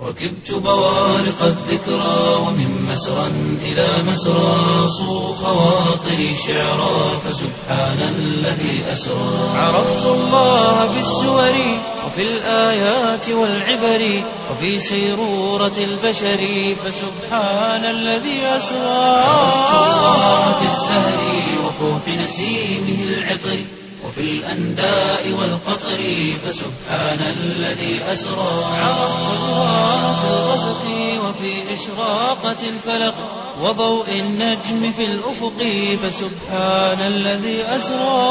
ركبت بوارق الذكرى ومن مسرى إلى مسرى صو خواطري شعرا فسبحان الذي أسرى عرفت الله في السور وفي الآيات والعبر وفي سيرورة البشر فسبحان الذي أسرى عرفت الله في الزهر وفوح نسيمه العطر وفي الأنداء والقطر فسبحان الذي أسرى عرفت الله في الغسق وفي إشراقة الفلق وضوء النجم في الأفق فسبحان الذي أسرى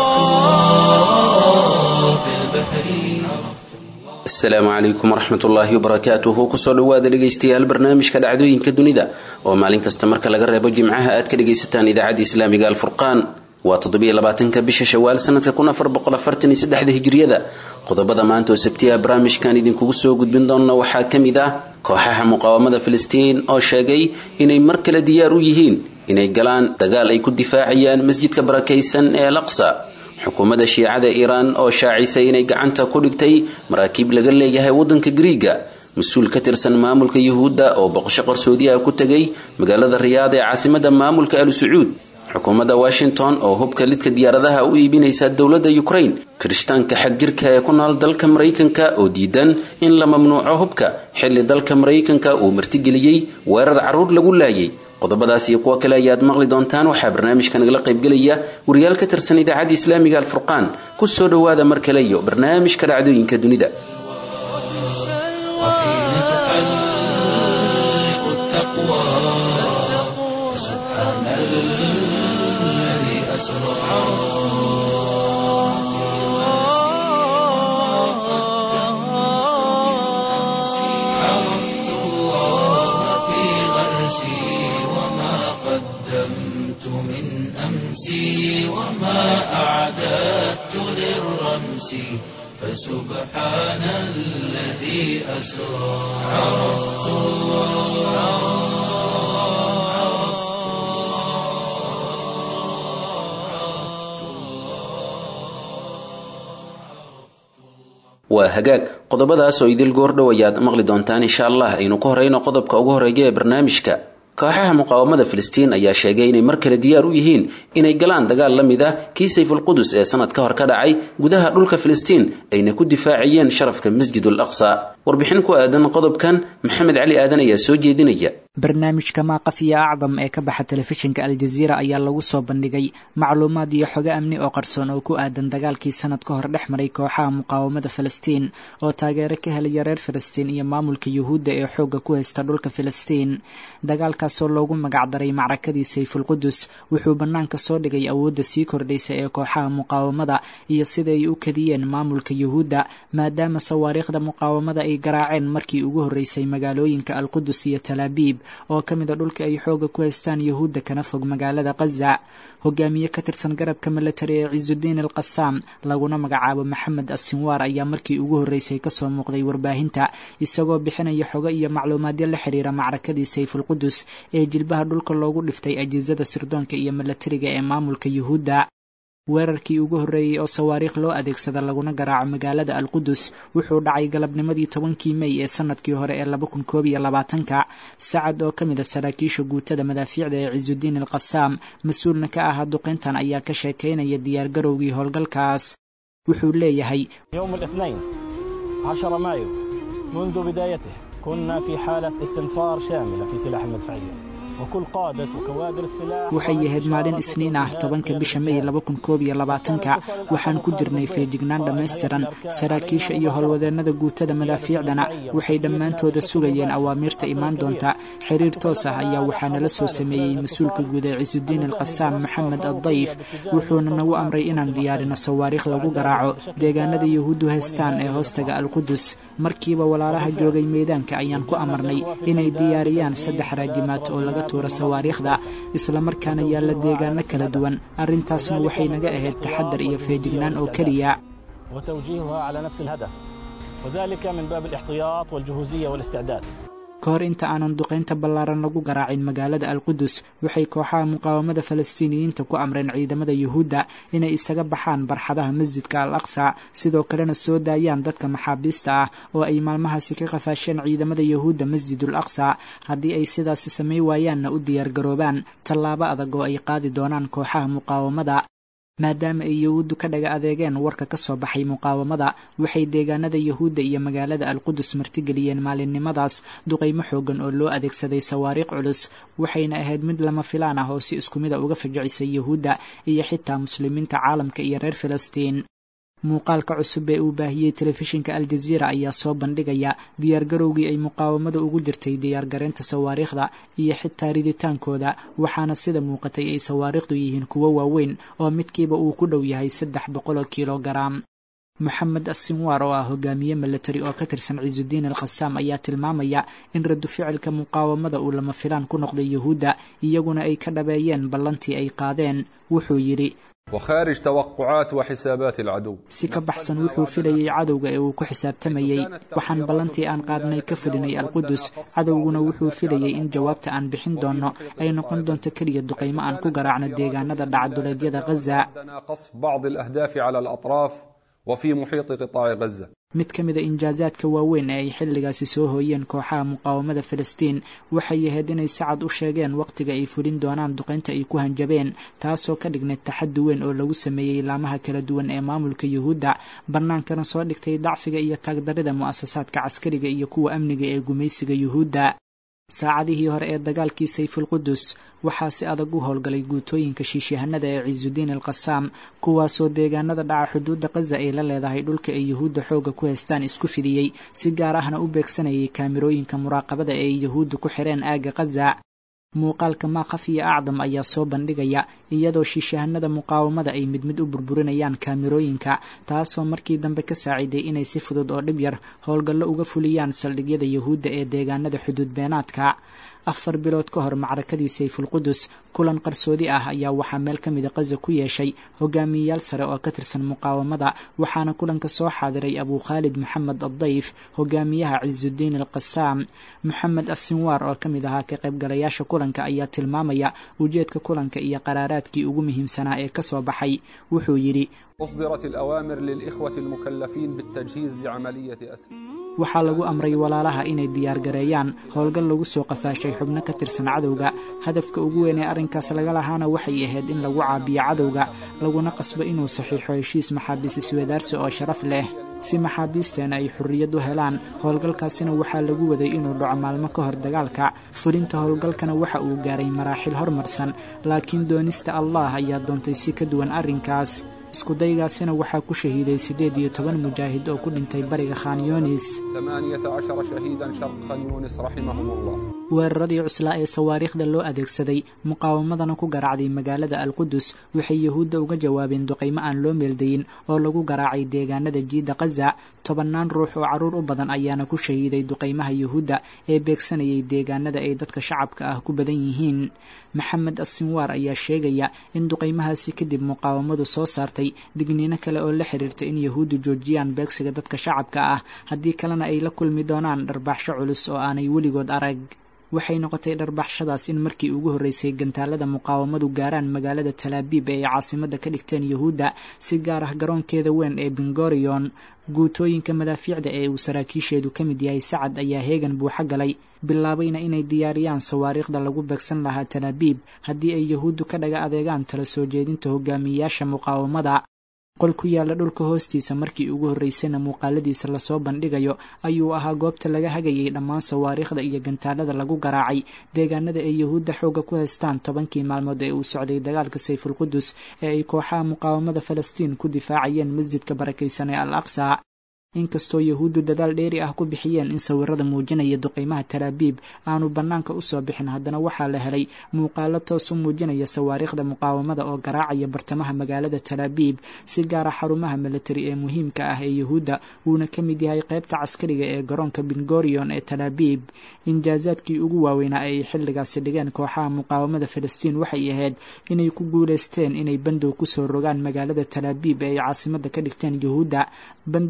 في البحر asalaamu calaykum waraxmat ullaahi wabarakaatuhu kusoo dhowaada dhegaystayaal barnaamijka dhacdooyinka dunida oo maalin kasta marka laga reebo jimcaha aad ka dhagaysataan idaacadda islaamiga alfurqaan waa toddobiyolabaatanka bisha shawaal sanadka kun afar boqol afartan iyo saddexda hijriyada qodobada maanta oo sabtiha barnaamijkan idinkugu soo gudbin doona waxaa ka mid ah kooxaha muqaawamada filistiin oo sheegay inay mar kale diyaar u yihiin inay galaan dagaal ay ku difaacayaan masjidka barakaysan ee alaqsa xukuumadda shiicada iiraan oo shaacisay inay gacanta ku dhigtay maraakiib laga leeyahay waddanka griiga mas-uul ka tirsan maamulka yuhuudda oo boqosho qarsoodi ah ku tegay magaalada riyaad ee caasimada maamulka al sacuud xukuumadda washington oo hubka lidka diyaaradaha u iibinaysa dowladda ukraine kirishtaanka xagjirka ee ku nool dalka maraykanka oo diidan in la mamnuuco hubka xilli dalka maraykanka uu martigeliyey weerar carruur lagu laayay qodobadaas iyo kuwo kale ayaad maqli doontaan waxaa barnaamijka nagala qaybgelaya wariyaal ka tirsan idaacadda islaamiga alfurqaan ku soo dhowaada mar kale iyo barnaamijka dhacdooyinka dunida وحين تحلق التقوى فسبحان الذي أسرى عرفت الله في غرسي وما قدمت من أمسي وما أعددت للرمس فسبحان الذي أسرى عرفت waa hagaag qodobadaas oo idil goordhow ayaad maqli doontaan insha allah aynu ku horeyno qodobka ugu horeeya ee barnaamijka kooxaha muqaawamada filistiin ayaa sheegay inay mar kale diyaar u yihiin inay galaan dagaal la mid ah kii sayfulqudus ee sanad ka hor ka dhacay gudaha dhulka filistiin ayna ku difaacayeen sharafka masjidul aqsa warbixin ku aadan qodobkan maxamed cali aadan ayaa soo jeedinaya barnaamijka maaqafiya acdam ee ka baxa telefishinka aljaziira ayaa lagu soo bandhigay macluumaad iyo xogo amni oo qarsoon oo ku aadan dagaalkii sanad ka hor dhex maray kooxaha muqaawamada filistiin oo taageero ka helaya reer filistiin iyo maamulka yuhuudda ee xoogga ku haysta dhulka filistiin dagaalkaasoo loogu magacdaray macrakadii sayfulqudus wuxuu bannaanka soo dhigay awoodda sii kordhaysa ee kooxaha muqaawamada iyo sida ay u kadiyeen maamulka yuhuudda maadaama sawaariikhda muqaawamada ay garaaceen markii ugu horreysay magaalooyinka alqudus iyo talaabiib oo ka mid a dhulka ay xooga ku haystaan yuhuudda kana fog magaalada khaza hogaamiye ka tirsan garabka milatari ee cisudiin al qasaam laguna magacaabo maxamed asinwaar ayaa markii ugu horreysay kasoo muuqday warbaahinta isagoo bixinaya xogo iyo macluumaadyo la xiriira macrakadii sayfulqudus ee jilbaha dhulka loogu dhiftay ajizada sirdoonka iyo milatariga ee maamulka yuhuudda weerarkii ugu horreeyey oo sawaariikh loo adeegsada laguna garaaco magaalada alqudus wuxuu dhacay galabnimadii tobankii mey ee sanadkii hore ee laba kun koob iyo labaatanka sacad oo ka mid a saraakiisha guutada madaafiicda ee cisudiin al qasaam mas-uulna ka ahaa duqeyntan ayaa ka sheekaynaya diyaargarowgii howlgalkaas wuxuu leeyahay يوم الاثنين 10 مايو منذ بدايته كنا في حالة استنفار شاملة في سلاح المدفعية وكل قادة وكوادر السلاح waxay ahayd maalin isniin ah tobanka bisha mey laba kun koob iyo labaatanka waxaan ku jirnay feejignaan dhammaystiran saraakiisha iyo howlwadeennada guutada madaafiicdana waxay dhammaantooda sugayeen awaamiirta imaan doonta xiriir toos ah ayaa waxaa nala soo sameeyey mas-uulka guud ee cisudiin alqasaam maxamed addayf wuxuuna nagu amray inaan diyaarino sawaariikh lagu garaaco deegaanada yuhuuddu haystaan ee hoostaga alqudus markiiba walaalaha joogay meedaanka ayaan ku amarnay inay diyaariyaan saddex raajimaad oo laga tuura sawaariikhda islamarkaana yaalla deegaano kala duwan arrintaasna waxay naga ahayd taxadar iyo feejignaan oo keliya وتوجيهها على نفس الهدف وذلك من باب الاحتياط والجهوزية والاستعداد ka hor inta aanan duqaynta ballaaran lagu garaacin magaalada alqudus waxay kooxaha muqaawamada falastiiniyiinta ku amreen ciidamada yuhuudda inay isaga baxaan barxadaha masjidka al aqsa sidoo kalena soo daayaan dadka maxaabiista ah oo ay maalmahaasi ka qafaasheen ciidamada yuhuudda masjidul aqsa haddii ay sidaasi samay waayaanna u diyaargaroobaan tallaabo adag oo ay qaadi doonaan kooxaha muqaawamada maadaama ay yahuuddu ka dhaga adeegeen warka ka soo baxay muqaawamada waxay deegaanada yahuudda iyo magaalada alqudus martigeliyeen maalinimadaas duqaymo xoogan oo loo adeegsaday sawaariikh culus waxayna ahayd mid lama filaan ah oo si isku mida uga fajicisay yahuudda iyo xitaa muslimiinta caalamka iyo reer filistiin muuqaalka cusub ee uu baahiyey telefishinka aljaziira ayaa soo bandhigaya diyaargarowgii ay muqaawamada ugu dirtay diyaargareynta sawaariikhda iyo xitaa riditaankooda waxaana sida muuqatay ay sawaariikhdu yihiin kuwo waaweyn oo midkiiba uu ku dhow yahay saddex boqol oo kilogaram moxamed asinwaar oo ah hogaamiye milatari oo ka tirsan ciisudiin alkhasaam ayaa tilmaamaya in radu ficilka muqaawamada uu lama filaan ku noqday yuhuudda iyaguna ay ka dhabeeyeen ballantii ay qaadeen wuxuu yidhi وخارج توقعات وحسابات العدو si ka baxsan wuxuu filayey cadowga ee uu ku xisaabtamayey waxaan ballantii aan qaadnay ka fulinay alqudus cadowguna wuxuu filayey in jawaabta aan bixin doonno ay noqon doonto keliya duqaymo aan ku garaacno deegaanada dhacduleedyada ghaza عندنا قصف بعض الأهداف على الأطراف وفي محيط قطاع غزة mid ka mid a injaasaadka waaweyn ee ay xilligaasi soo hooyeen kooxaha muqaawamada filistiin waxay ahayd inay si cad u sheegeen wakhtiga ay fulin doonaan duqaynta ay ku hanjabeen taasoo ka dhignayd taxaddi weyn oo lagu sameeyey laamaha kala duwan ee maamulka yuhuudda bannaankana soo dhigtay dacfiga iyo taagdarida mu'asasaadka caskariga iyo kuwa amniga ee gumaysiga yuhuudda saacadihii hore ee dagaalkii sayfulqudus waxaa si adag u howlgalay guutooyinka shiishahanada ee ciisudiin alkhasaam kuwaasoo deegaanada dhaca xuduudda khaza ay la leedahay dhulka ay yuhuudda xoogga ku haystaan isku fidiyey si gaar ahna u beegsanayay kaamirooyinka muraaqabada ee ay yuhuudda ku xireen aagga khaza muuqaalka maaqaf iyo acdam ayaa soo bandhigaya iyadoo shiishahanada muqaawamada ay mid mid u burburinayaan kaamirooyinka taasoo markii dambe ka saaciday inay si fudud oo dhib yar howlgallo uga fuliyaan saldhigyada yuhuudda ee deegaanada xuduud beenaadka afar bilood ka hor macrakadii sayfulqudus kulan qarsoodi ah ayaa waxaa meel ka mida khaza ku yeeshay hogaamiyeyaal sare oo ka tirsan muqaawamada waxaana kulanka soo xaadiray abuu khaalid maxamed addayf hogaamiyaha ciisudiin alkhasaam moxamed asinwaar oo ka mid ahaa ka qaybgalayaasha kulanka ayaa tilmaamaya ujeedka kulanka iyo qaraaraadkii ugu muhiimsanaa ee ka soo baxay wuxuu yidhi أصدرت الأوامر للإخوة المكلفين بالتجهيز لعملية أسر waxaa lagu amray walaalaha inay diyaargareeyaan howlgal lagu soo qafaashay xubno ka tirsan cadowga hadafka ugu weyn ee arrinkaas laga lahaana waxay ahayd in lagu caabiyo cadowga laguna qasbo inuu saxiixo heshiis maxaabiis iswadaarsi oo sharaf leh si maxaabiisteena ay xorriyad u helaan howlgalkaasina waxaa lagu waday inuu dhaco maalmo ka hor dagaalka fulinta howlgalkana waxa uu gaaray maraaxil hormarsan laakiin doonista allah ayaa doontay si ka duwan arrinkaas iskudaygaasina waxaa ku shahiiday siddeed iyo toban mujaahid oo ku dhintay bariga khan yunis ثمانية عشر شهيدا شرق خان يونس رحمهم الله weeraradii cuslaa ee sawaariikhda loo adeegsaday muqaawamadana ku garaacday magaalada alqudus waxay yuhuudda uga jawaabeen duqaymo aan loo meeldayin oo lagu garaacay deegaanada jiidda khaza tobannaan ruux oo carruur u badan ayaana ku shahiiday duqaymaha yuhuudda ee beegsanayay deegaanada ay dadka shacabka ah ku badan yihiin maxamed asinwaar ayaa sheegaya in duqaymahaasi kadib muqaawamadu soo saartay digniino kale oo la xiriirta in yuhuuddu joojiyaan beegsiga dadka shacabka ah haddii kalena ay la kulmi doonaan dharbaaxsho culus oo aanay weligood arag waxay noqotay dharbaxshadaas in markii ugu horreysay gantaalada muqaawamadu gaaraan magaalada talaabiib ee ay caasimadda ka dhigteen yuhuudda si gaar ah garoonkeeda weyn ee bingorion guutooyinka madaafiicda ee uu saraakiisheedu ka mid yahay sacad ayaa heegan buuxa galay bilaabayna inay diyaariyaan sawaariikhda lagu beegsan lahaa talaabiib haddii ay yuhuuddu ka dhaga adeegaan tala soo jeedinta hogaamiyeyaasha muqaawamada qol ku yaalla dhulka hoostiisa markii ugu horreysayna muuqaaladiisa lasoo bandhigayo ayuu ahaa goobta laga hagayay dhammaan sawaariikhda iyo gantaalada lagu garaacay deegaanada ay yuhuudda xoogga ku haystaan tobankii maalmood ee uu socday dagaalka sayfulqudus ee ay kooxaha muqaawamada falastiin ku difaacayeen masjidka barakaysan ee al aqsa inkastoo yuhuuddu dadaal dheeri ah ku bixiyeen in sawirada muujinaya duqaymaha talaabiib aanu bannaanka u soo bixin haddana waxaa la helay muuqaalo toos u muujinaya sawaariikhda muqaawamada oo garaacaya bartamaha magaalada talaabiib si gaara xarumaha militari ee muhiimka ah ee yuhuudda wuuna ka mid yahay qaybta caskariga ee garoonka bingorion ee talaabiib injaasaadkii ugu waaweynaa ee ay xilligaasi dhigeen kooxaha muqaawamada falastiin waxay ahayd inay ku guulaysteen inay bandow kusoo rogaan magaalada talaabiib ee ay caasimadda ka dhigteen yuhuudda bandowgaas oo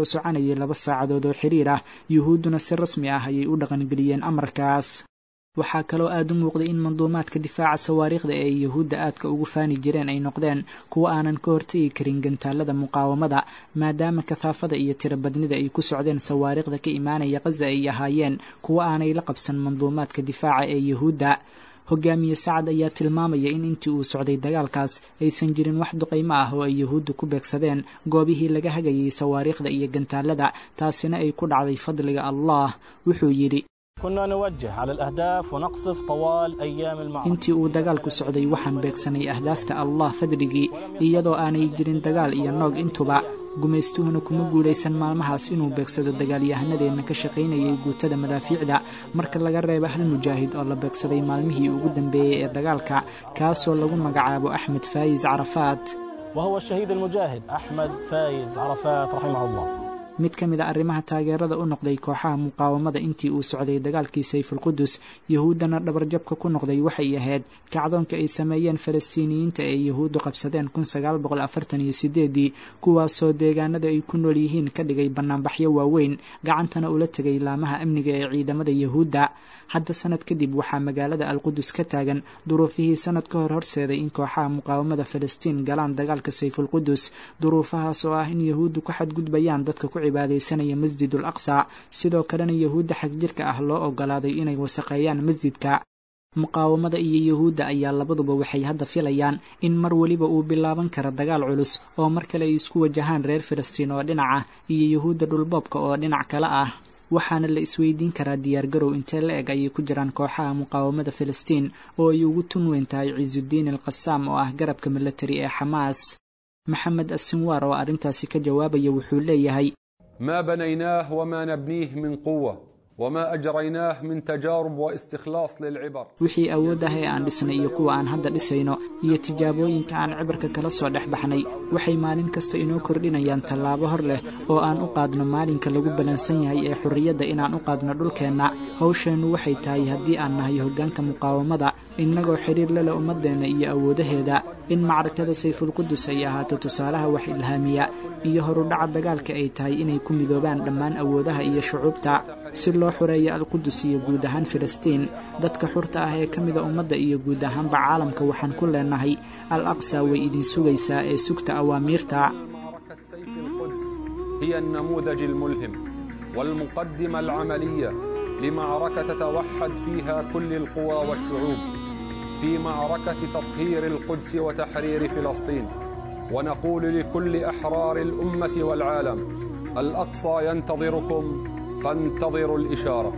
soconayay laba saacadood oo xiriir ah yuhuudduna si rasmi ah ayay u dhaqangeliyeen amarkaas waxaa kaloo aada u muuqday in manduumaadka difaaca sawaariikhda ee ay yuhuudda aadka ugu faani jireen ay noqdeen kuwo aanan ka hortegi karin gantaalada muqaawamada maadaama kahaafada iyo tirobadnida ay ku socdeen sawaariikhda ka imaanaya khaza ay ahaayeen kuwo aanay la qabsan manduumaadka difaaca ee yuhuudda hogaamiye sacad ayaa tilmaamaya in intii uu socday dagaalkaas aysan jirin wax duqaymo ah oo ay yuhuuddu ku beegsadeen goobihii laga hagayay sawaariikhda iyo gantaalada taasina ay ku dhacday fadliga allah wuxuu yidhi كنا نوجه على الأهداف ونقصف طوال أيام المعركة intii uu dagaalku socday waxaan beegsanay ahdaafta allah fadligii iyadoo aanay jirin dagaal iyo noog intuba gumaystuhuna kuma guulaysan maalmahaas inuu beegsado dagaalyahanadeenna ka shaqaynayay guutada madaafiicda marka laga reebo hal mujaahid oo la beegsaday maalmihii ugu dambeeyey ee dagaalka kaasoo lagu magacaabo axmed faayis carafaat وهو الشهيد المجاهد أحمد فايز عرفات رحمه الله mid ka mid a arrimaha taageerada u noqday kooxaha muqaawamada intii uu socday dagaalkii sayfulqudus yuhuuddana dhabarjabka ku noqday waxay ahayd kacdoonka ay sameeyeen falastiiniyiinta ee yuhuuddu qabsadeen kun sagaal boqol afartan iyo sideedii kuwaasoo deegaanada ay ku nool yihiin ka dhigay bannaanbaxyo waaweyn gacantana ula tegay laamaha amniga ee ciidamada yuhuudda hadda sanad kadib waxaa magaalada alqudus ka taagan duruufihii sanad ka hor horseeday in kooxaha muqaawamada falastiin galaan dagaalka sayfulqudus duruufahaas oo ah in yuhuuddu ku xadgudbayaan dadka ku cibaadaysanaya masjidul aqsa sidoo kalena yuhuudda xagjirka ah loo ogolaaday inay wasaqeeyaan masjidka muqaawamada iyo yuhuudda ayaa labaduba waxay hadda filayaan in mar weliba uu bilaaban karo dagaal culus oo mar kale ay isku wajahaan reer falastiin oo dhinac ah iyo yuhuudda dhulboobka oo dhinac kale ah waxaana la isweydiin karaa diyaargarow intee la eg ayay ku jiraan kooxaha muqaawamada falastiin oo ay ugu tun weyn tahay cisudiin al qasaam oo ah garabka milatari ee xamaas maxamed asinwaar oo arrintaasi ka jawaabaya wuxuu leeyahay ما بنيناه وما نبنيه من قوة وما أجريناه من تجارب واستخلاص للعبر wixii awood ah ee aan dhisnay iyo kuwa aan hadda dhisayno iyo tijaabooyinka aan cibarka kala soo dhex baxnay waxay maalin kasta inoo kordhinayaan tallaabo hor leh oo aan u qaadno maalinka lagu ballansan yahay ee xorriyadda inaan u qaadno dhulkeenna hawsheennu waxay tahay haddii aan nahay hoggaanka muqaawamada innagoo xidhiir lele ummaddeenna iyo awoodaheeda in macrakada sayfulqudus ay ahaato tusaalaha wax ilhaamiya iyo horudhaca dagaalka ay tahay inay ku midoobaan dhammaan awoodaha iyo shucuubta si loo xoreeyo alqudus iyo guud ahaan filistiin dadka xurta ah ee ka mida ummadda iyo guud ahaanba caalamka waxaan ku leenahay al aqsa way idin sugaysaa ee sugta awaamiirta معركة سيف القدس هي النموذج الملهم والمقدمة العملية لمعركة تتوحد فيها كل القوى والشعوب في معركة تطهير القدس وتحرير فلسطين ونقول لكل أحرار الأمة والعالم الأقصى ينتظركم فانتظروا الإشارة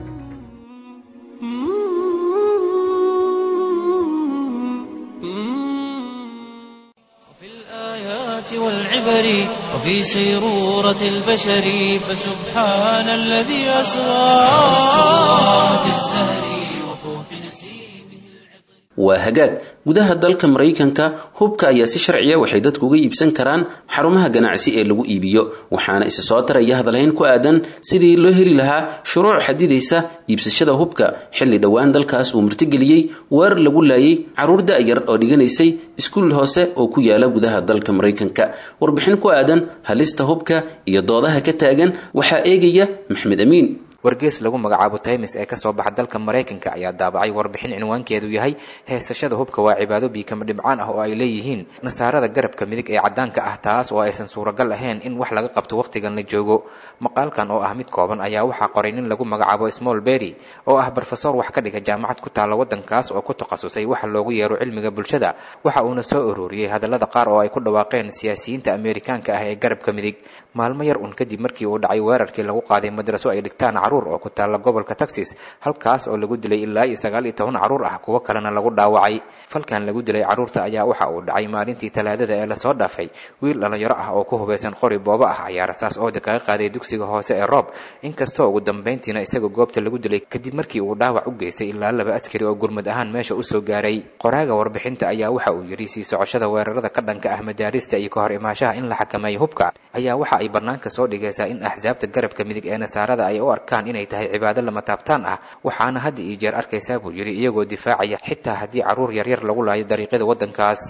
في الآيات والعبر وفي سيرورة البشر فسبحان الذي أسرى في الزهر وفوح نسيمه waa hagaag gudaha dalka maraykanka hubka ayaa si sharciya waxay dadku uga iibsan karaan xarumaha ganacsi ee lagu iibiyo waxaana isa soo taraya hadalhayn ku aadan sidii loo heli lahaa shuruuc xadidaysa iibsashada hubka xilli dhowaan dalkaas uu martigeliyey weerar lagu laayay caruur da-yar oo dhiganaysay iskuul hoose oo ku yaala gudaha dalka maraykanka warbixin ku aadan halista hubka iyo doodaha ka taagan waxaa eegaya maxmed amiin wargees lagu magacaabo taymis ee kasoo baxa dalka maraykanka ayaa daabacay warbixin cinwaankeedu yahay heesashada hubka waa cibaado biikama dhibcaan ah oo ay leeyihiin nasaarada garabka midig ee caddaanka ah taas oo aysan suuragal ahayn in wax laga qabto wakhtigan la joogo maqaalkan oo ah mid kooban ayaa waxaa qoray nin lagu magacaabo small berry oo ah brofesor wax ka dhiga jaamacad ku taalla waddankaas oo ku takhasusay waxa loogu yeero cilmiga bulshada waxa uuna soo ururiyey hadallada qaar oo ay ku dhawaaqeen siyaasiyiinta ameerikaanka ah ee garabka midig maalmo yar un kadib markii uu dhacay weerarkii lagu qaaday madraso ay dhigtaan caruur oo ku taalla gobolka texas halkaas oo lagu dilay ilaa iyo sagaal iyo toban caruur ah kuwo kalena lagu dhaawacay falkan lagu dilay caruurta ayaa waxa uu dhacay maalintii talaadada ee lasoo dhaafay wiil dhallinyaro ah oo ku hubaysan qori boobo ah ayaa rasaas ooda kaga qaaday dugsiga hoose ee roob inkastoo ugu dambayntiina isaga goobta lagu dilay kadib markii uu dhaawac u geystay ilaa laba askari oo gurmud ahaan meesha usoo gaaray qoraaga warbixinta ayaa waxa uu yidhi sii socoshada weerarada ka dhanka ah madaarista iyo ka hor imaashaha in la xakameeyo hubka ayaa waxa ay bannaanka soo dhigaysaa in axsaabta garabka midig ee nasaarada ay u arkaan inay tahay cibaado lama taabtaan ah waxaana hadda iyo jeer arkaysaa buu yidhi iyagoo difaacaya xitaa haddii caruur yaryar lagu laayo dariiqyada waddankaas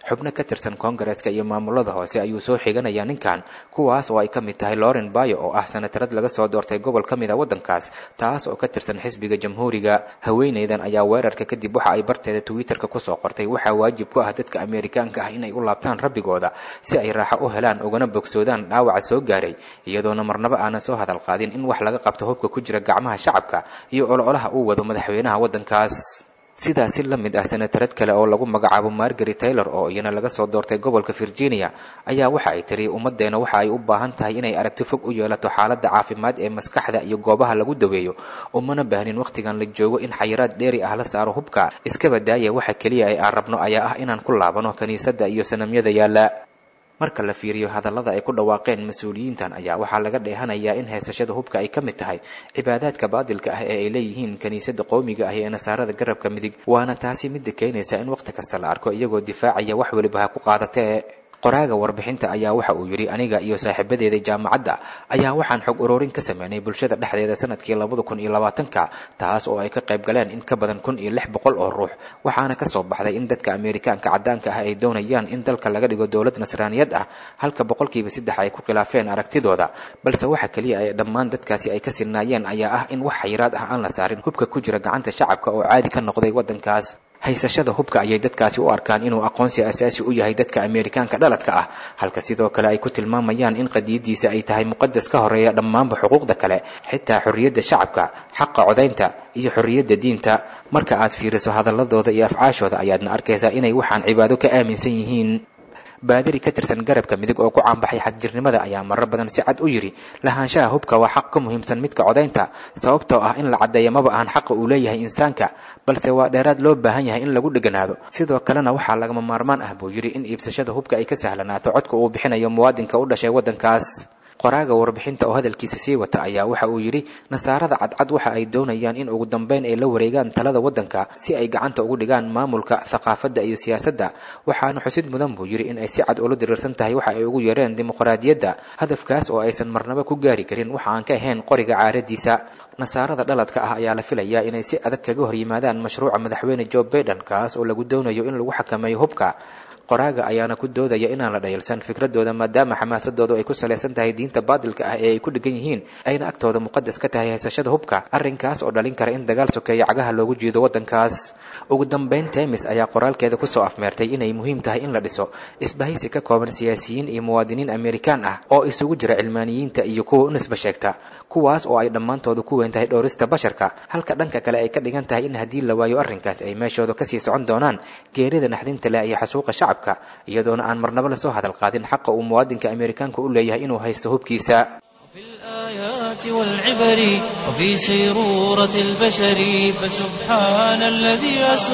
xubno ka tirsan koongareeska iyo maamulada hoose ayuu soo xiganaya ninkan kuwaas oo ay ka mid tahay loren bayo oo ah sanatarad laga soo doortay gobol ka mid a waddankaas taas oo ka tirsan xisbiga jamhuuriga haweenaydan ayaa weerarka kadib waxa ay barteeda twitterka kusoo qortay waxaa waajib ku ah dadka ameerikaanka ah inay u laabtaan rabbigooda si ay raaxo u helaan ugana bogsoodaan dhaawaca soo gaaray iyadoona marnaba aanan soo hadal qaadin in wax laga qabto hubka ku jira gacmaha shacabka iyo ololaha uu wado madaxweynaha waddankaas sidaasi la mid ah senatarad kale oo lagu magacaabo margaret taylor oo iyana laga soo doortay gobolka virginia ayaa waxa ay tiri ummaddeena waxa ay u baahan tahay inay aragti fog u yeelato xaaladda caafimaad ee maskaxda iyo goobaha lagu daweeyo umana baahnin wakhtigan la joogo in xayiraad dheeri ah la saaro hubka iskaba daaya waxa keliya ee aan rabno ayaa ah inaan ku laabano kiniisadda iyo sanamyada yaalla marka la fiiriyo hadallada ay ku dhawaaqeen mas-uuliyiintan ayaa waxaa laga dheehanayaa in heesashada hubka ay ka mid tahay cibaadaadka baadilka ah ee ay leeyihiin kiniisadda qowmiga ah ee nasaarada garabka midig waana taasi midda keenaysa in wakhti kasta la arko iyagoo difaacaya wax weliba ha ku qaadatee qoraaga warbixinta ayaa waxa uu yidhi aniga iyo saaxiibadeeda jaamacadda ayaa waxaan xog ururin ka sameynay bulshada dhexdeeda sanadkii labada kun iyo labaatanka taas oo ay ka qayb galeen in ka badan kun iyo lix boqol oo ruux waxaana ka soo baxday in dadka ameerikaanka caddaanka ah ay doonayaan in dalka laga dhigo dowlad nasraaniyad ah halka boqolkiiba saddex ay ku khilaafeen aragtidooda balse waxa keliya ee dhammaan dadkaasi ay ka sinnaayeen ayaa ah in wax xayiraad ah aan la saarin hubka ku jira gacanta shacabka oo caadi ka noqday waddankaas haysashada hubka ayay dadkaasi u arkaan inuu aqoonsi asaasi u yahay dadka ameerikaanka dhaladka ah halka sidoo kale ay ku tilmaamayaan in qadiyadiisa ay tahay muqadas ka horeeya dhammaanba xuquuqda kale xitaa xorriyadda shacabka xaqa codaynta iyo xorriyadda diinta marka aad fiiriso hadalladooda iyo afcaashooda ayaadna arkaysaa inay waxaan cibaado ka aaminsan yihiin baadari ka tirsan garabka midig oo ku caanbaxay xagjirnimada ayaa marar badan si cad u yidhi lahaanshaha hubka waa xaq ka muhiimsan midka codaynta sababtoo ah in la caddeeya maba ahan xaqa uu leeyahay insaanka balse waa dheeraad loo baahan yahay in lagu dheganaado sidoo kalena waxaa lagama maarmaan ah buu yidhi in iibsashada hubka ay ka sahlanaato codka uu bixinayo muwaadinka u dhashay waddankaas qoraaga warbixinta oo hadalkiisa sii wata ayaa waxa uu yidhi nasaarada cadcad waxa ay doonayaan in ugu dambeyn ay la wareegaan talada waddanka si ay gacanta ugu dhigaan maamulka thaqaafadda iyo siyaasadda waxaana xusid mudan buu yidhi in ay si cad ula diriirsan tahay waxa ay ugu yeereen dimuqraadiyadda hadafkaas oo aysan marnaba ku gaari karin waxa aan ka ahayn qoriga caaradiisa nasaarada dhaladka ah ayaa la filayaa inay si adag kaga hor yimaadaan mashruuca madaxweyne joe baiden kaas oo lagu doonayo in lagu xakameeyo hubka qoraaga ayaana ku doodaya inaan la dhayalsan fikradooda maadaama xamaasadoodu ay ku salaysan tahay diinta baadilka ah ee ay ku dhegan yihiin ayna agtooda muqadas ka tahay haysashada hubka arrinkaas oo dhalin kara in dagaal sokeeya cagaha loogu jiido waddankaas ugu dambeyn temis ayaa qoraalkeeda kusoo afmeertay inay muhiim tahay in la dhiso isbahaysi ka kooban siyaasiyiin iyo muwaadiniin amerikaan ah oo isugu jira cilmaaniyiinta iyo kuwa u nisba sheegta kuwaas oo ay dhammaantoodu ku weyn tahay dhowrista basharka halka dhanka kale ay ka dhigan tahay in haddii la waayo arrinkaas ay meeshooda kasii socon doonaan geerida naxdinta leh iyo xasuuqa shacabka iyadoona aan marnaba lasoo hadal qaadin xaqa uu muwaadinka ameerikaanka u leeyahay inuu haysto hubkiisa في الآيات والعبر وفي سيرورة البشر فسبحان الذي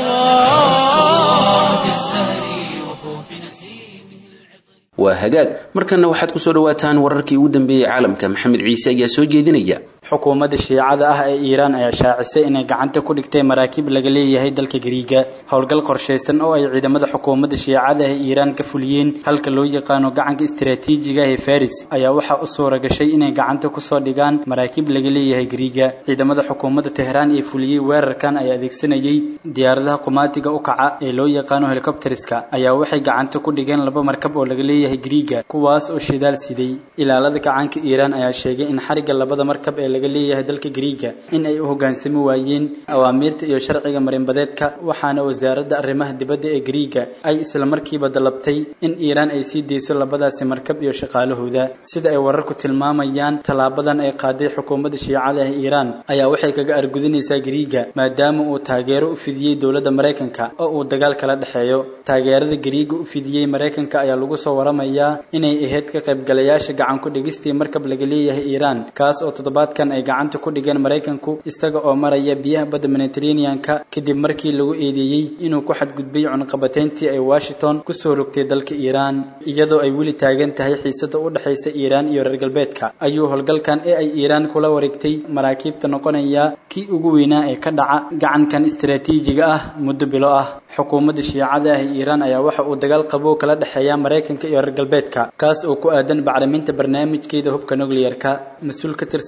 أسرى في الزهر وفوح نسيمه waa hagaag markanna waxaad ku soo dhawaataan wararkii ugu dambeeyey caalamka maxamed ciise ayaa soo jeedinaya xukuumadda shiicada ah ee iiraan ayaa shaacisay inay gacanta ku dhigtay maraakiib laga leeyahay dalka gariiga howlgal qorshaysan oo ay ciidamada xukuumadda shiicada ah ee iiraan ka fuliyeen halka loo yaqaano gacanka istaraatiijiga ah ee faris ayaa waxaa u suura gashay inay gacanta kusoo dhigaan maraakiib laga leeyahay gariiga ciidamada xukuumadda tehraan ee fuliyey weerarkan ayaa adeegsanayay diyaaradaha qumaatiga u kaca ee loo yaqaano helikobteriska ayaa waxay gacanta ku dhigeen laba markab oo laga leeyahay gariiga kuwaas oo shidaal siday ilaalada gacanka iiraan ayaa sheegay in xariga labada markab ee laga leeyahay dalka gariiga in ay u hoggaansami waayeen awaamiirta iyo sharciga marinbadeedka waxaana wasaaradda arrimaha dibadda ee gariiga ay isla markiiba dalabtay in iiraan ay sii deyso labadaasi markab iyo shaqaalahooda sida ay wararku tilmaamayaan tallaabadan ay qaaday xukuumadda shiicada ah iiraan ayaa waxay kaga argudinaysaa gariiga maadaama uu taageero u fidiyey dowladda maraykanka oo uu dagaal kala dhexeeyo taageerada gariiga u fidiyey maraykanka ayaa lagu soo waramayaa inay ahayd ka qaybgalayaasha gacan ku dhigistii markab laga leeyahay iiraan kaas oo toddobaadkan ay gacanta ku dhigeen maraykanku isaga oo maraya biyaha badda mediterranean-ka kadib markii lagu eedeeyey inuu ku xadgudbay cunqabateyntii ay washington kusoo rogtay dalka iiraan iyadoo ay weli taagan tahay xiisada u dhexaysa iiraan iyo reer galbeedka ayuu howlgalkan ee ay iiraan kula wareegtay maraakiibta noqonaya kii ugu weynaa ee ka dhaca gacankan istaraatiijiga ah muddo bilo ah xukuumadda shiicada ah ee iiraan ayaa waxa uu dagaal qabow kala dhexeeya maraykanka iyo reer galbeedka kaas oo ku aadan bacriminta barnaamijkeeda hubka nuclearka mas-uul ka tirsan maamul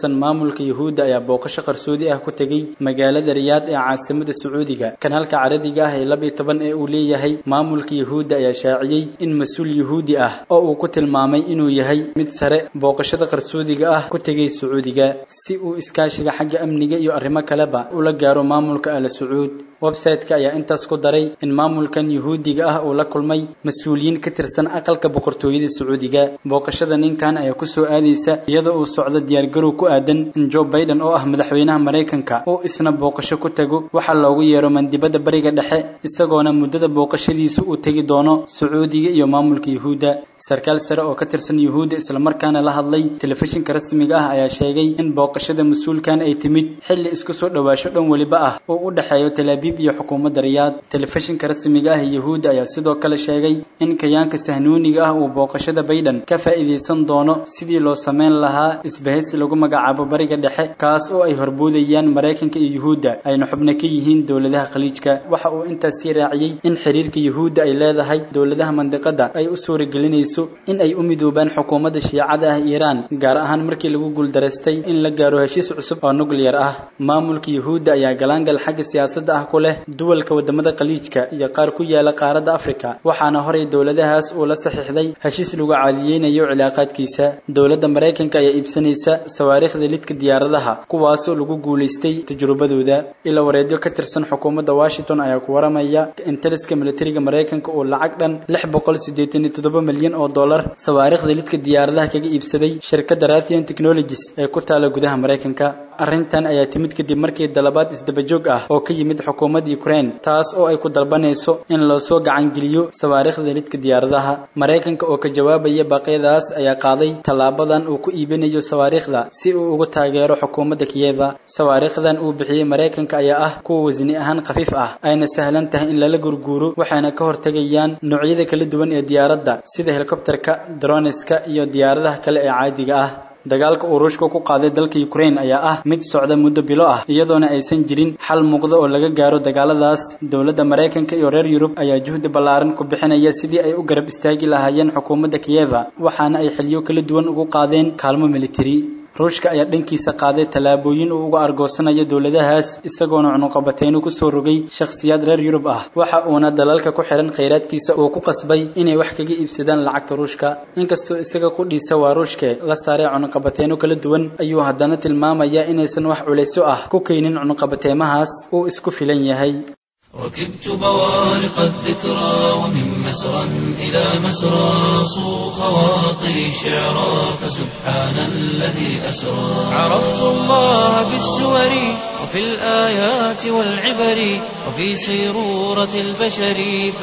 maamulka yuhuudda ayaa booqasho qarsoodi ah ku tegey magaalada riyaad ee caasimada sacuudiga kanaalka carabiga ah ee labiyo toban ee uu leeyahay maamulka yuhuudda ayaa shaaciyey in mas-uul yuhuudi ah oo uu ku tilmaamay inuu yahay mid sare booqashada qarsoodiga ah ku tegey sacuudiga si uu iskaashiga xagga amniga iyo arrimo kaleba ula gaaro maamulka ala sacuud website-ka ayaa intaas ku daray in maamulkan yuhuudiga ah uu la kulmay mas-uuliyiin ka tirsan aqalka boqortooyada sacuudiga booqashada ninkan ayaa kusoo aadaysa iyadoo uu socdo diyaargarow ku aadan in joe biden oo ah madaxweynaha maraykanka uu isna booqasho ku tago waxaa loogu yeero mandibada bariga dhexe isagoona muddada booqashadiisu uu tegi doono sacuudiga iyo maamulka yuhuudda sarkaal sare oo ka tirsan yuhuudda islamarkaana la hadlay telefishinka rasmiga ah ayaa sheegay in booqashada mas-uulkan ay timid xilli isku soo dhowaasho dhan weliba ah oo u dhexeeyo talaabiib iyo xukuumadda riyaad telefishinka rasmiga ah ee yuhuudda ayaa sidoo kale sheegay in kayaanka sahnuuniga ah uu booqashada bayden ka faa'iidaysan doono sidii loo sameyn lahaa isbahaysi lagu magacaabo bariga dhexe kaas oo ay horboodayaan maraykanka iyo yuhuudda ayna xubno ka yihiin dowladaha khaliijka waxa uu intaas sii raaciyey in xiriirka yuhuudda ay leedahay dowladaha mandiqada ay u suuragelinayso in ay u midoobaan xukuumadda shiicada ah iiraan gaar ahaan markii lagu guuldaraystay in la gaaro heshiis cusub oo nuclear ah maamulka yuhuudda ayaa galaangal xagga siyaasadda ah ku leh duwalka wadamada khaliijka iyo qaar ku yaala qaaradda afrika waxaana horay dowladahaas uu la saxiixday heshiis lagu caadiyeynayo cilaaqaadkiisa dowladda maraykanka ayaa iibsanaysa sawaariikhda lidka diyaaradaha kuwaasoo lagu guulaystay tajrubadooda ila wareedyo ka tirsan xukuumadda washington ayaa ku waramaya in taliska militariga maraykanka uu lacag dhan lix boqol siddeetan iyo toddoba milyan oo dollar sawaariikhda lidka diyaaradaha kaga iibsaday shirkadda rathion technologies ee ku taala gudaha maraykanka arrintan ayaa timid kadib markii dalabaad isdabajoog ah oo ka yimid xukuumadda ukraine taas oo ay ku dalbanayso in loo soo gacangeliyo sawaariikhda lidka diyaaradaha maraykanka oo ka jawaabaya baaqyadaas ayaa qaaday tallaabadan uu ku iibinayo sawaariikhda si uu ugu taageero xukuumadda kiyeva sawaariikhdan uu bixiyey maraykanka ayaa ah kuwa wasni ahaan khafiif ah ayna sahlan tahay in lala gurguuro waxayna ka hortegayaan noocyada kala duwan ee diyaaradda sida helikobterka droniska iyo diyaaradaha kale ee caadiga ah dagaalka uu ruushka ku qaaday dalka ukraine ayaa ah mid socda muddo bilo ah iyadoona aysan jirin xal muuqda oo laga gaaro dagaaladaas dowladda maraykanka iyo reer yurub ayaa juhdi ballaaran ku bixinaya sidii ay u garab istaagi lahaayeen xukuumadda kiyeva waxaana ay xiliyo kala duwan ugu qaadeen kaalmo militari ruushka ayaa dhankiisa qaaday tallaabooyin uu uga argoosanayo dowladahaas isagoona cunuqabateyno ku soo rogay shakhsiyaad reer yurub ah waxa uuna dalalka ku xihan khayraadkiisa uu ku qasbay inay wax kaga iibsadaan lacagta ruushka inkastoo isaga qudhiisa waa ruushke la saaray cunuqabateyno kala duwan ayuu haddana tilmaamayaa inaysan wax culaysyo ah ku keenin cunuqabateymahaas uu isku filan yahay ركبت بوارق الذكرى ومن مسرى إلى مسرى صو خواطري شعرا فسبحان الذي أسرى عرفت الله بالسور وفي الآيات والعبر وفي سيرورة البشر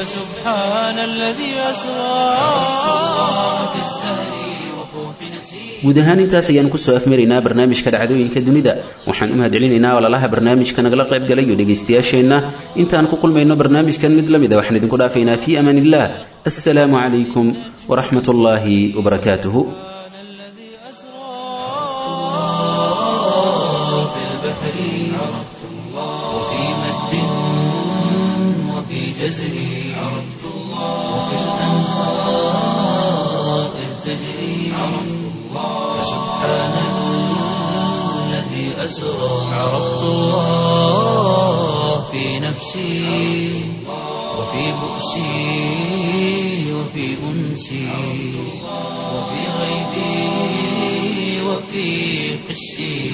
فسبحان الذي أسرى عرفت الله بالزهر وفوح نسير guud ahaan intaas ayaan kusoo afmaraynaa barnaamijka dhacdooyinka dunida waxaan u mahadcelinaynaa walalaha barnaamijka nagala qayb galay iyo dhegaystayaasheenna intaan ku kulmayno barnaamijkan mid la mida waxaan idinku dhaafaynaa fii amaan illah assalaamu calaykum waraxmat ullaahi wabarakaatuhu الذي أسرى في البحر عرفت الله وفي مد وفي جزر عرفت الله وفي الأنهار إذ تجري عرفت الله فسبحان الذي أسرى عرفت الله في نفسي وفي بؤسي وفي أنسي وفي غيبي وفي حسي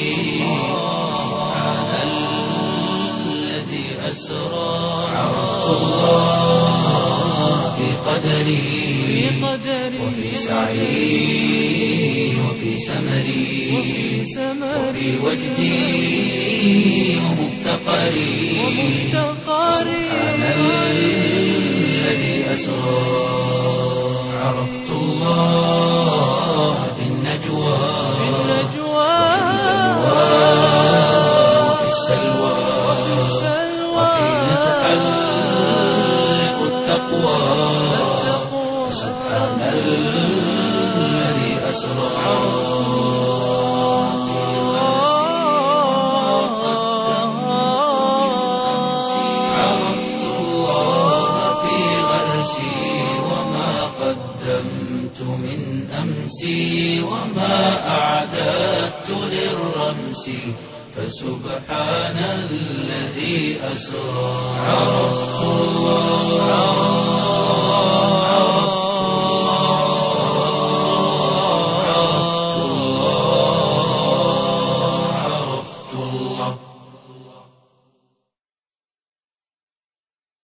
سبحان الذي أسرى عرفت الله في قدري وفي سعي وفي سمري وفي وجدي ومفتقري سبحان الذي أسرى عرفت الله في النجوى وفي السلوى وحين تحلق التقوى سبحان الذي أسرى عرفت الله في غرسي وما قدمت من بالأمس وما أعددت للرمس فسبحان الذي أسرى عرفت الله